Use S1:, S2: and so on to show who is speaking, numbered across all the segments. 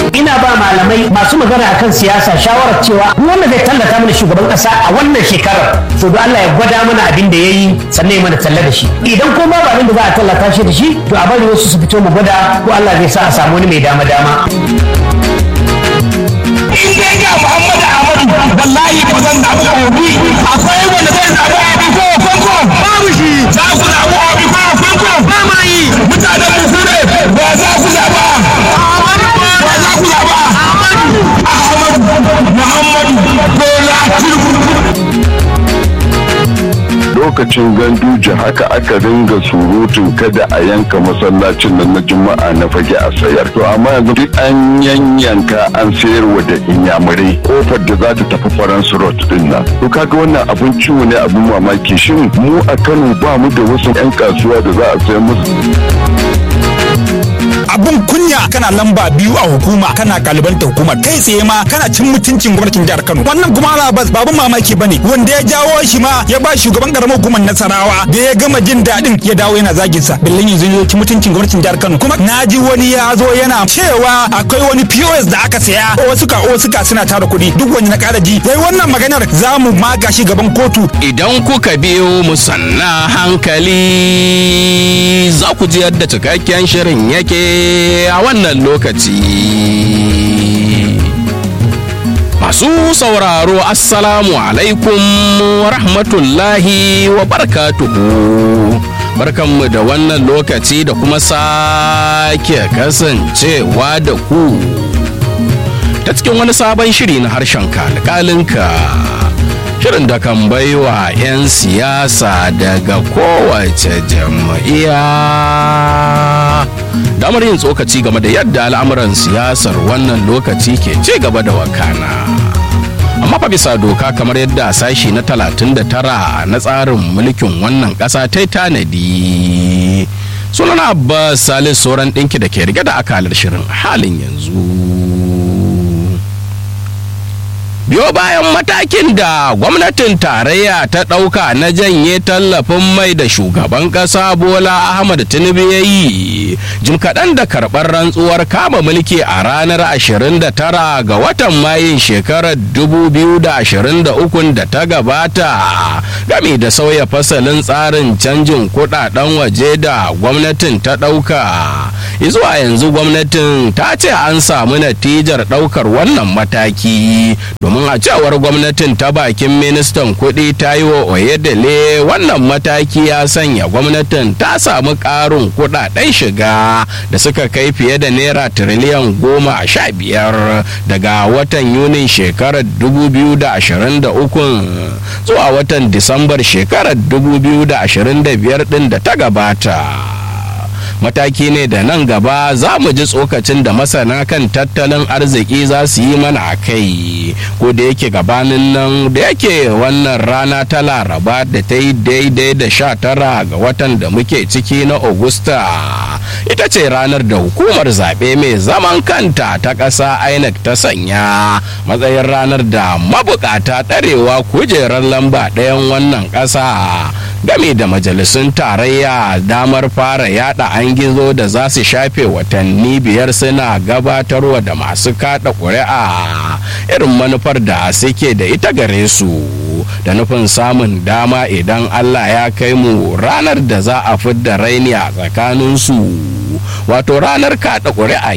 S1: ina ba malamai masu magana akan siyasa shawarar cewa wanda zai tallata mana shugaban kasa a wannan shekarar to da Allah ya gwada mana abin da yayi sannan ya mana talla da shi idan ko ba abin da za a tallata shi da shi to a bari wasu su fito mu gwada ko Allah zai sa a samu wani mai dama dama
S2: in dai ga Muhammadu Ahmadu wallahi ba zan zaɓi Obi akwai wanda zai zaɓi Obi ko Fanko babu shi za ku zaɓi Obi ko Fanko ba ma yi mutanen mu su ne ba za ku zaɓa ba za ku zaɓa Ahmadu Muhammadu Bola Tinubu
S3: lokacin ganduje haka aka ringa surutun kada a yanka masallacin nan na juma'a na fage a sayar to amma yanzu duk an yanyanka an sayarwa da inyamurai kofar da za ta tafi faransu road din nan to kaga wannan abun ciwo ne abun mamaki shin mu a kano ba mu da wasu 'yan kasuwa da za a sayar musu
S4: abun kunya kana lamba biyu a hukuma kana kalibanta hukuma kai tsaye ma kana cin mutuncin gwamnatin jihar Kano wannan kuma Abbas babun mamaki bane wanda ya jawo shi ma ya ba shugaban karamar hukumar Nasarawa da ya gama jin daɗin ya dawo yana zagin sa billin yanzu ya ci mutuncin gwamnatin jihar Kano kuma naji wani ya zo yana cewa akwai wani POS da aka saya wasu ka wasu ka suna tara kuɗi duk wani na ƙara ji yayi wannan maganar za mu maga shi gaban kotu
S5: idan kuka biyo mu sanna hankali za ku ji yadda cikakken shirin yake a wannan lokaci masu sauraro assalamu alaikum wa rahmatullahi wa barakatuhu barkanmu da wannan lokaci da kuma sake kasancewa da ku ta cikin wani sabon shiri na harshen kalkalinka shirin da kan baiwa 'yan siyasa daga kowace jam'iyya damar yin tsokaci game da yadda al'amuran siyasar wannan lokaci ke ci gaba da wakana amma fa bisa doka kamar yadda sashi na 39 na tsarin mulkin wannan ƙasa ta tanadi sunan abbas salis sauran ɗinki da ke rike da akalar shirin halin yanzu biyo bayan matakin da gwamnatin tarayya ta ɗauka na janye tallafin mai da shugaban ƙasa bola ahmad tinubu ya yi jim kaɗan da karɓar rantsuwar kama mulki a ranar 29 ga watan mayun shekarar 2023 da ta gabata game da sauya fasalin tsarin canjin kuɗaɗen waje da gwamnatin ta ɗauka zuwa yanzu gwamnatin ta ce an samu natijar ɗaukar wannan mataki domin domin a cewar gwamnatin ta bakin ministan kuɗi ta yi wa oyedele wannan mataki ya sanya gwamnatin ta samu ƙarin kuɗaɗen shiga da suka kai fiye da naira tiriliyan goma a sha biyar daga watan yunin shekarar 2023 zuwa watan disambar shekarar 2025 ɗin da ta gabata. mataki ne da nan gaba za mu ji tsokacin da masana kan tattalin arziki za su yi mana a kai ko da yake gabanin nan da yake wannan rana ta laraba da ta yi daidai da sha tara ga watan da muke ciki na augusta ita ce ranar da hukumar zaɓe mai zaman kanta ta ƙasa inec ta sanya matsayin ranar da mabukata ɗarewa kujerar lamba ɗayan wannan ƙasa game da majalisun tarayya damar fara yada an gizo da za su shafe watanni biyar suna gabatarwa da masu kada ƙuri'a irin manufar da suke da ita gare su da nufin samun dama idan allah ya kai mu ranar da za a fidda raini a tsakaninsu wato ranar kada ƙuri'a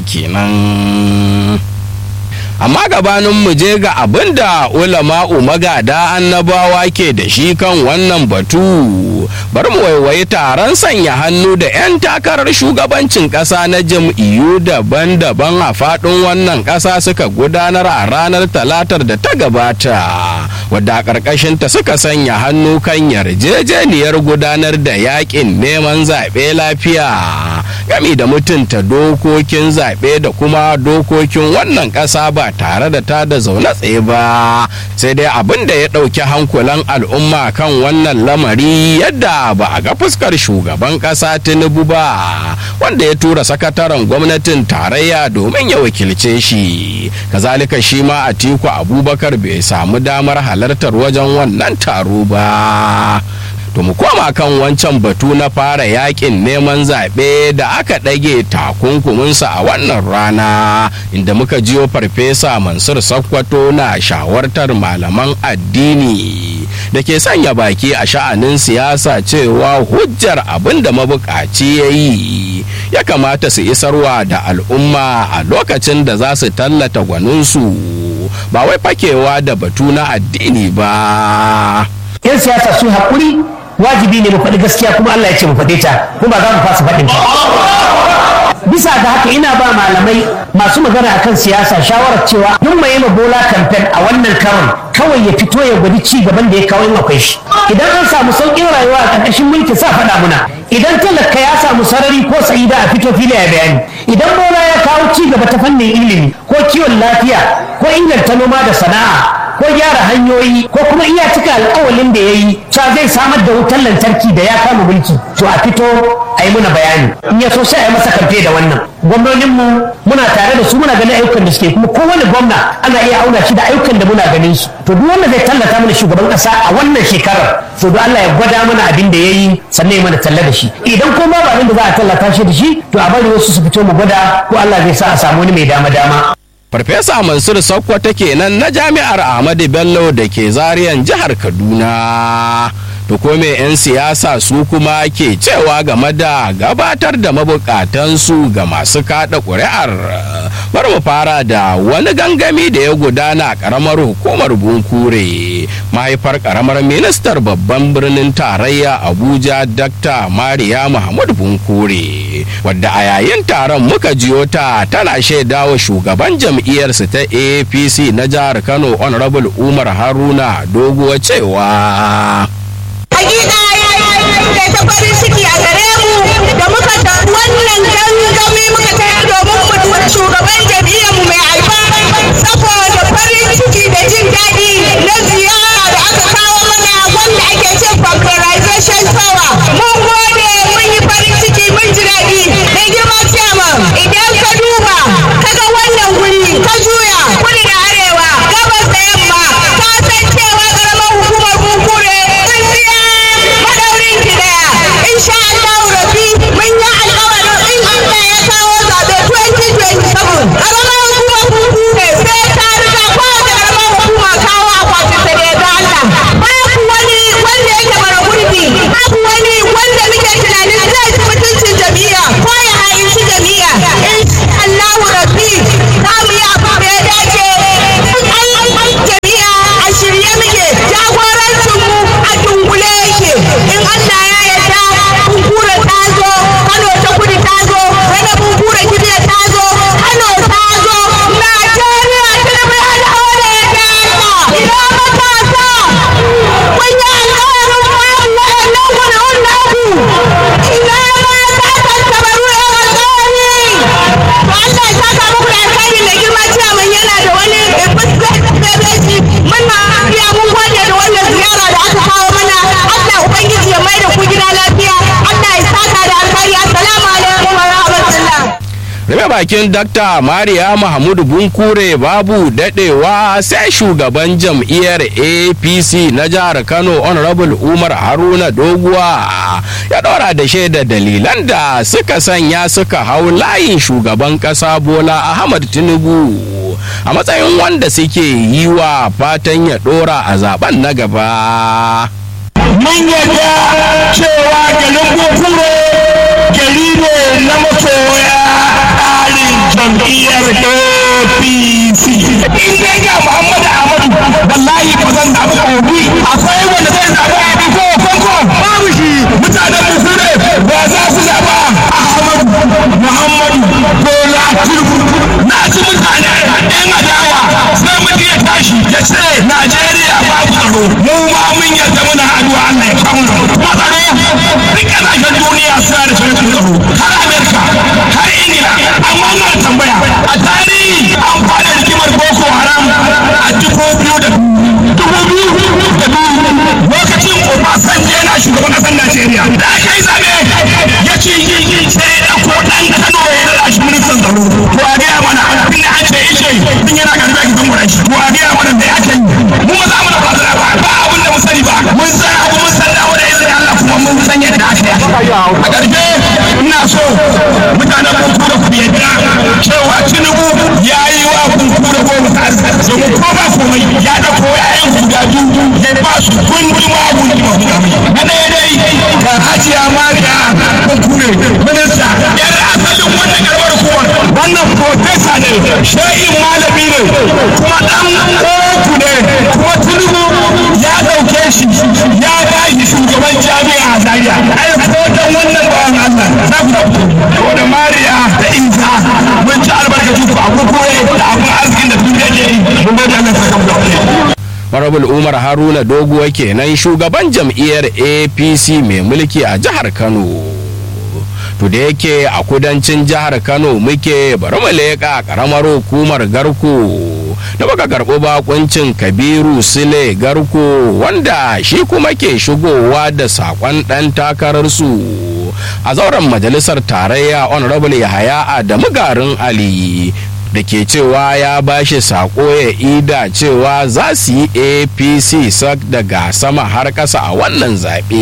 S5: kenan amma gabanin mu je ga abin da ulama'u magada annabawa ke da shi kan wannan batu bari mu waiwayi taron sanya hannu da 'yan takarar shugabancin ƙasa na jam'iyyu daban-daban a faɗin wannan ƙasa suka gudanar a ranar talatar da ta gabata wadda a ƙarƙashinta suka sanya hannu kan yarjejeniyar gudanar da yaƙin neman zaɓe lafiya gami da mutunta dokokin zaɓe da kuma dokokin wannan ƙasa ba tare da ta da zaune tsaye ba sai dai abin da ya ɗauki hankulan al'umma kan wannan lamari yadda ba a ga fuskar shugaban ƙasa tinubu ba wanda ya tura sakataren gwamnatin tarayya domin ya wakilce shi kazalika shi ma atiku abubakar bai samu damar halartar wajen wannan taro ba to mu koma kan wancan batu na fara yakin neman zaɓe da aka ɗage takunkuminsa a wannan rana inda muka jiyo farfesa mansur sakkwato na shawartar malaman addini da ke sanya baki a sha'anin siyasa cewa hujjar abin da mabukaci ya yi ya kamata su isarwa da al'umma a lokacin da za su tallata gwaninsu ba wai fakewa da batu na addini ba
S1: 'yan siyasa sun haƙuri wajibi ne mu faɗi gaskiya kuma Allah ya ce mu faɗe ta kuma za mu fasa faɗin bisa ga haka ina ba malamai masu magana akan siyasa shawarar cewa duk mai ma bola kamfen a wannan karon kawai ya fito ya gwadi ci gaban da ya kawo in akwai shi idan an samu sauƙin rayuwa a ƙarƙashin mulki sa faɗa muna idan talaka ya samu sarari ko sa'ida a fito fili ya bayani idan bola ya kawo ci gaba ta fannin ilimi ko kiwon lafiya ko inganta noma da sana'a ko gyara hanyoyi ko kuma iya cika alkawalin da ya yi cewa zai samar da wutar lantarki da ya kama mulki to a fito a yi muna bayani in ya so sai a yi masa kamfe da wannan gwamnoninmu muna tare da su muna ganin ayyukan da suke kuma kowane gwamna ana iya auna shi da ayyukan da muna ganin su to duk wanda zai tallata mana shugaban kasa a wannan shekarar to don Allah ya gwada mana abin da ya yi sannan ya mana talla da shi idan kuma ba abin da za a tallata shi da shi to a bari wasu su fito mu gwada ko Allah zai sa a samu wani mai dama dama
S5: Farfesa Mansur Sokoto kenan na Jami'ar Ahmadu Bello da ke zariyan jihar Kaduna. To ko me 'yan siyasa su kuma ke cewa game da gabatar da mabukatansu ga masu kada ƙuri'ar. Bar mu fara da wani gangami da ya gudana a ƙaramar hukumar Bunkure. Mahaifar ƙaramar ministar babban birnin tarayya Abuja Dr. Mariya Muhammad Bunkure. Wadda a yayin taron muka jiyo ta tana shaidawa shugaban jam'iyyarsu ta APC na jihar Kano Honorable Umar Haruna doguwa cewa.
S6: Hakika da ta farin ciki a gare mu da muka ta wannan gangami muka tayar domin mu shugaban jam'iyyar mu mai alfa saboda farin ciki da jin daɗi na ziyara da aka kawo mana wanda ake ce factorization power. Mun gode mun yi farin ciki mun ji daɗi da girma chairman idan ka duba kaga wannan guri ka juya kudu da arewa gabas da yamma ka san cewa ƙaramar hukumar bunkure tsintsiya madaurin ki daya insha Allah rabbi mun yi alƙawarin in Allah ya kawo zaɓe 2027 ƙaramar hukumar bunkure sai ta riga kowace ƙaramar hukuma kawo akwatin ta da yarda Allah babu wani wanda yake mara gurbi babu wani wanda muke tunanin zai ci mutuncin jami'a ko ya ha'inci jami'a insha Allah rabbi za mu yi abu da ya dace jami'a a shirye muke jagorancin mu a dungule yake in Allah ya yarda bunkura ta zo Kano ta kudu ta zo wani bunkura kibiya ta zo Kano ta zo Najeriya ta da bai hada da ya ta ina matasa kun yi alƙawarin bayan waɗannan ƙuri'un naku ina mata tattabaru ya alƙawari to Allah ya saka muku da alƙawari da girma ciyaman yana da wani bebeji muna biya mun gode da wannan ziyara da aka kawo mana Allah ubangiji ya mai da ku gida lafiya Allah ya saka da alƙawari assalamu alaikum wa rahmatullah
S5: Rufe bakin Dr. Mariya Mahmudu Bunkure babu dadewa sai shugaban jam'iyyar APC na jihar Kano Honorable Umar Haruna Doguwa ya ɗora da shaida dalilan da suka sanya suka hau layin shugaban ƙasa Bola Ahmad Tinubu a matsayin wanda suke yi wa fatan ya ɗora a zaben na gaba.
S2: mun yadda cewa garin bukure gari ne na masoya tsarin jam'iyyar apc in dai ga muhammadu ahmadu wallahi ba zan zaɓi obi akwai wanda zai zaɓi obi ko fanko babu shi mutanen bukure ba za su zaɓa ahmadu muhammadu bola tinubu na ci mutane yan adawa sai mutum ya tashi ya ce najeriya babu tsaro mu ma mun yadda muna addu'a Allah ya kawo mu matsaro duk kasashen duniya suna da shirin tsaro har amerika har ingila amma na tambaya a tarihi an fara rigimar boko haram a dubu biyu da dubu biyu da biyu lokacin obasanjo yana shugaban ƙasar najeriya da aka yi zaɓe ya ci sai ya ɗauko ɗan kano ya rada shi ministan tsaro to a gaya mana inda an ce ishe tun yana karɓi a gidan gurashi to a gaya mana da ya ce mu ba za mu da ba ba abin da mu sani ba mun san abu mun san dawo da izinin Allah komai ya ɗauko ƴaƴan guda biyu ya ba su gunduma gunduma na ɗaya dai ga hajiya mariya bankure minista yar asalin wannan karbar kuwar wannan profesa ne shehin malami ne kuma ɗan kotu ne kuma tunubu ya ɗauke shi ya ba shi shugaban jami'a a zaria ai ko dan wannan bawan Allah za ku da da mariya da isa mun ci albarkacin ku a kurkure da abin arzikin da duk yake yi mun gode Allah saka mu da alheri
S5: Marabul Umar Haruna Doguwa kenan shugaban jam'iyyar APC mai mulki a jihar Kano. To da yake a kudancin jihar Kano muke bari mu leƙa ƙaramar hukumar Garko da baka karɓi bakuncin Kabiru Sule Garko wanda shi kuma ke shigowa da saƙon ɗan takararsu a zauren majalisar tarayya Honorable Yahaya Adamu Garin Ali da ke cewa ya bashi sako ya ida cewa za su yi apc sak daga sama har ƙasa a wannan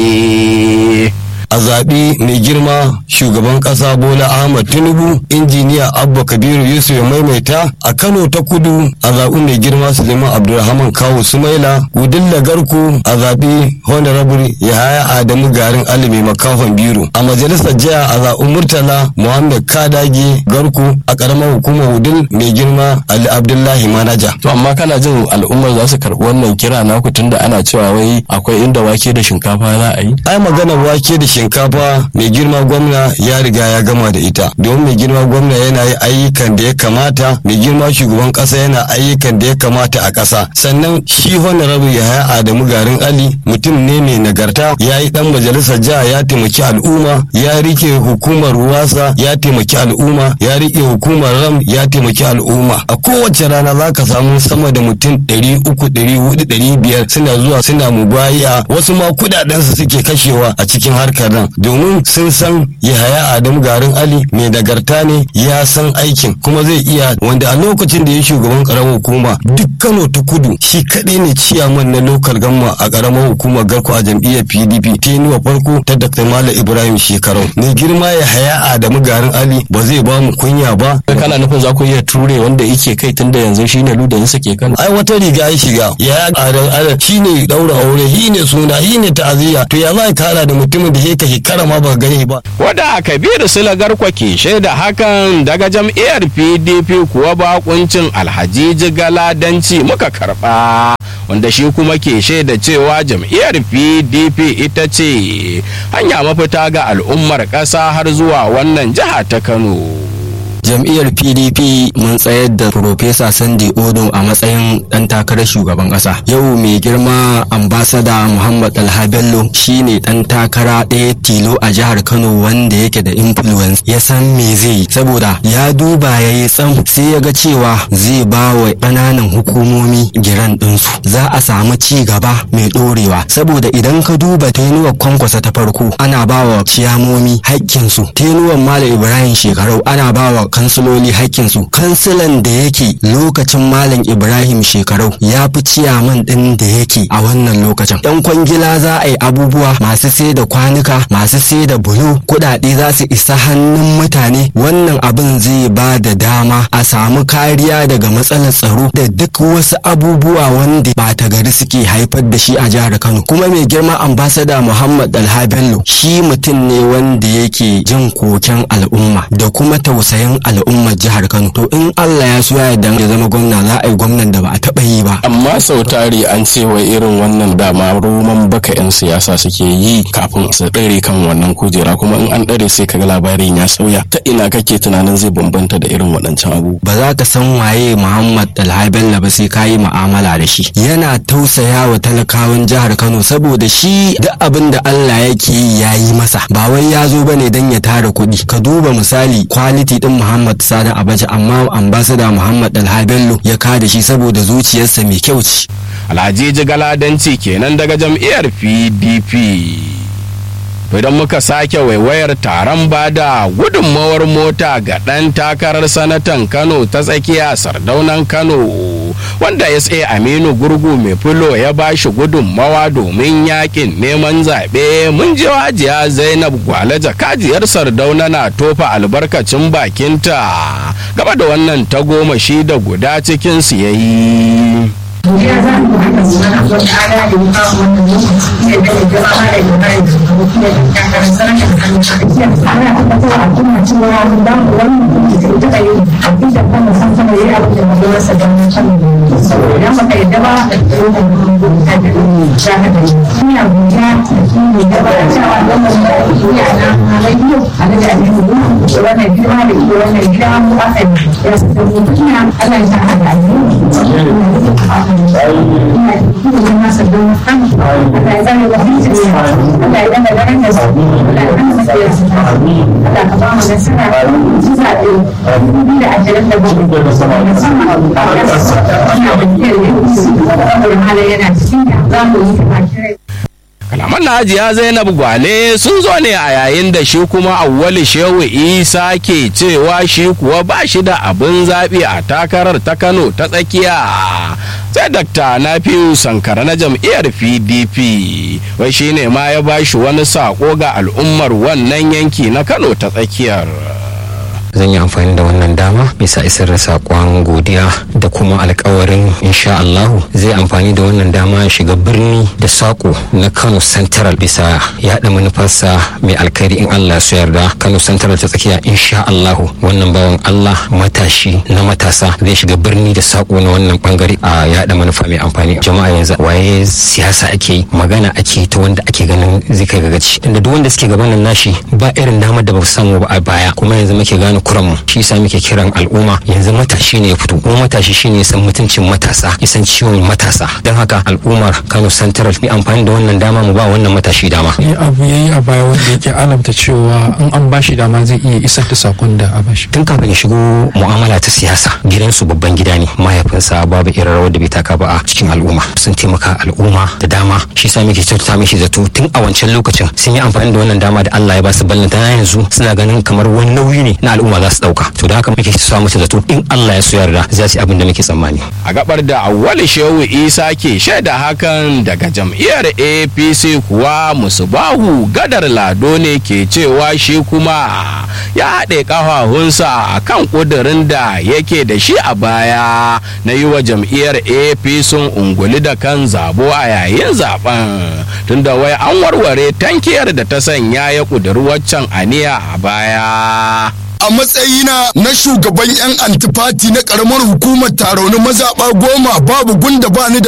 S5: zaɓe.
S7: a zaɓi mai girma shugaban ƙasa bola ahmad tinubu injiniya abba kabiru yusuf ya maimaita a kano ta kudu a zaɓi mai girma suleiman abdulrahman kawo sumaila gudilla garku a zaɓi honorable yahaya adamu garin alimi makafan biro a majalisar jiya a zaɓi murtala muhammad kadage garku a ƙaramar hukumar wudil mai girma ali abdullahi manaja
S8: To amma kana jin al'ummar za su karɓi wannan kira naku tunda ana cewa wai akwai inda wake da shinkafa za a yi?
S7: ai magana wake da shinkafa mai girma gwamna ya riga ya gama da ita domin mai girma gwamna yana yi ayyukan da ya kamata mai girma shugaban kasa yana ayyukan da ya kamata a kasa sannan shi honorable yahaya adamu garin ali mutum ne mai nagarta ya yi dan majalisar jiha ya taimaki al'umma ya rike hukumar ruwasa ya taimaki al'umma ya rike hukumar ram ya taimaki al'umma a kowace rana za ka samu sama da mutum ɗari uku ɗari hudu ɗari biyar suna zuwa suna mubaya wasu ma kuɗaɗensu suke kashewa a cikin harkar nan domin sun san yahaya adamu garin ali mai nagarta ne ya san aikin kuma zai iya wanda a lokacin da ya shugaban karamar hukuma duk kano ta kudu shi kaɗai ne ciyaman na lokal gamma a karamar hukumar garko a jam'iyyar pdp tenuwa farko ta dr malam ibrahim shekarau mai girma yahaya adamu garin ali ba zai ba mu kunya ba
S8: Kana nufin za ku iya ture wanda yake kai tunda yanzu shine ludayinsa ke kan.
S7: ai wata riga ya shiga ya adam adam shine daura aure shi ne suna shi ne ta'aziyya to ya za ka kara da mutumin da yake shekara ma ba gani ba
S5: Wada Kabiru Sule Garkwa ke shaida hakan daga jam'iyyar PDP kuwa bakuncin Alhaji Galadanci muka karba. Wanda shi kuma ke shaida cewa jam'iyyar PDP ita ce hanya mafita ga al'ummar ƙasa har zuwa wannan jiha ta Kano.
S8: jam'iyyar pdp mun tsayar da Profesa sandy odo a matsayin dan takarar shugaban kasa yau mai girma ambasada muhammad alha bello shine dan takara ɗaya tilo a jihar kano wanda yake da influence ya san me zai yi saboda ya duba ya yi tsam sai ya ga cewa zai ba wa ƙananan hukumomi giran ɗinsu za a samu ci gaba mai ɗorewa saboda idan ka duba tenuwar kwankwasa ta farko ana ba wa ciyamomi haƙƙinsu tenuwar malam ibrahim shekarau ana ba wa kansiloli haƙƙinsu kansilan da yake lokacin malam ibrahim shekarau ya fi ciyaman ɗin da yake a wannan lokacin yan kwangila za a yi abubuwa masu sai da kwanuka masu sai da bulo kuɗaɗe za su isa hannun mutane wannan abin zai ba da dama a samu kariya daga matsalar tsaro da duk wasu abubuwa wanda ba ta gari suke haifar da shi a jihar kano kuma mai girma ambasada muhammad alha bello shi mutum ne wanda yake jin koken al'umma da kuma tausayin al'ummar jihar Kano to in Allah ya so ya yarda ya zama gwamna za a yi gwamnan da ba a taba yi ba
S5: amma sau tari an ce wa irin wannan dama roman baka 'yan siyasa suke yi kafin su ɗare kan wannan kujera kuma in an ɗare sai kaga labarin ya sauya ta ina kake tunanin zai bambanta da irin waɗancan abu
S8: ba za ka san waye Muhammad Alhaji Bello ba sai ka yi mu'amala da shi yana tausaya wa talakawan jihar Kano saboda shi duk abin da Allah yake yi ya yi masa ba wai ya zo bane dan ya tara kuɗi ka duba misali quality din Muhammad Sani Abacha amma ambassador Muhammad Alhaji Bello ya kada shi saboda zuciyarsa mai kyau ce
S5: Alhaji Galadanci kenan daga jam'iyyar PDP. idan muka sake waiwayar taron bada gudunmawar mota ga ɗan takarar sanatan kano ta tsakiya sardaunan kano wanda sa aminu gurgu mai filo ya ba shi gudunmawa domin yakin neman zaɓe mun ji wajiya zainab gwale jakajiyar sardauna na tofa albarkacin bakinta gaba da wannan tagomashi da guda cikin su yayi
S9: ya za mu haka zuwa wata ala da ya kawo wannan lokaci ya da ya gaba ma da ya da mutum da ya karan sarrafa hannun tsakiya ana tabbatar a kuma cewa mun ba mu wannan kuma da ita da yi abin da kuma san sama yayi abin da mun rasa da mun san idan baka yadda ba da kuma mun ta da za ka da ina godiya da shi ne gaba da cewa wannan da ake yi a nan a radio a da da ne mu wannan girma da ke wannan gida mu aka ya san ina Allah ya sa a da
S5: kalaman na hajiya zainab gwale sun zo ne a yayin da shi kuma awwali shehu isa ke cewa shi kuwa ba shi da abin zaɓi a takarar ta kano ta tsakiya sai dakta nafiu sankara na jam'iyyar pdp wai shi ne ma ya ba shi wani saƙo ga al'ummar wannan yanki na kano ta tsakiyar
S10: zan yi amfani da wannan dama bisa isar da saƙon godiya da kuma alkawarin insha Allahu zai amfani da wannan dama ya shiga birni da saƙo na Kano Central bisa yaɗa manufarsa mai alkhairi in Allah su yarda Kano Central ta tsakiya insha Allahu wannan bawan Allah matashi na matasa zai shiga birni da saƙo na wannan bangare a yaɗa manufa mai amfani jama'a yanzu waye siyasa ake yi magana ake ta wanda ake ganin zai kai gagaci inda duk wanda suke gaban nan nashi ba irin damar da ba su samu ba a baya kuma yanzu muke gane kuranmu shi yasa muke kiran al'umma yanzu matashi ne ya fito kuma matashi shine ya san mutuncin matasa ya san ciwon matasa don haka al'ummar Kano Central mu amfani da wannan dama mu ba wannan matashi dama
S11: ni abu yayi a baya wanda yake alamta cewa in an bashi dama zai iya isar da sakon da a bashi
S10: tun kafin ya shigo mu'amala ta siyasa gidansu babban gida ne mahaifinsa babu irin rawar da bai taka ba a cikin al'umma sun taimaka al'umma da dama shi yasa muke kyautata mishi zato tun a wancan lokacin sun yi amfani da wannan dama da Allah ya ba su ballanta yanzu suna ganin kamar wani nauyi ne na al'umma za su dauka to da haka muke sa musu zato in Allah ya so yarda za su yi abin da muke tsammani
S5: a gabar da awwal shehu isa ke shaida hakan daga jam'iyyar apc kuwa musubahu gadar lado ne ke cewa shi kuma ya haɗe ƙafafunsa a kan ƙudurin da yake da shi a baya na yi wa jam'iyyar apc unguli da kan zabo a yayin zaben tunda wai an warware tankiyar da ta sanya ya ƙudiri waccan aniya a baya
S2: a matsayina na shugaban 'yan antifati na karamar hukumar tarauni mazaɓa goma babu gunda bani da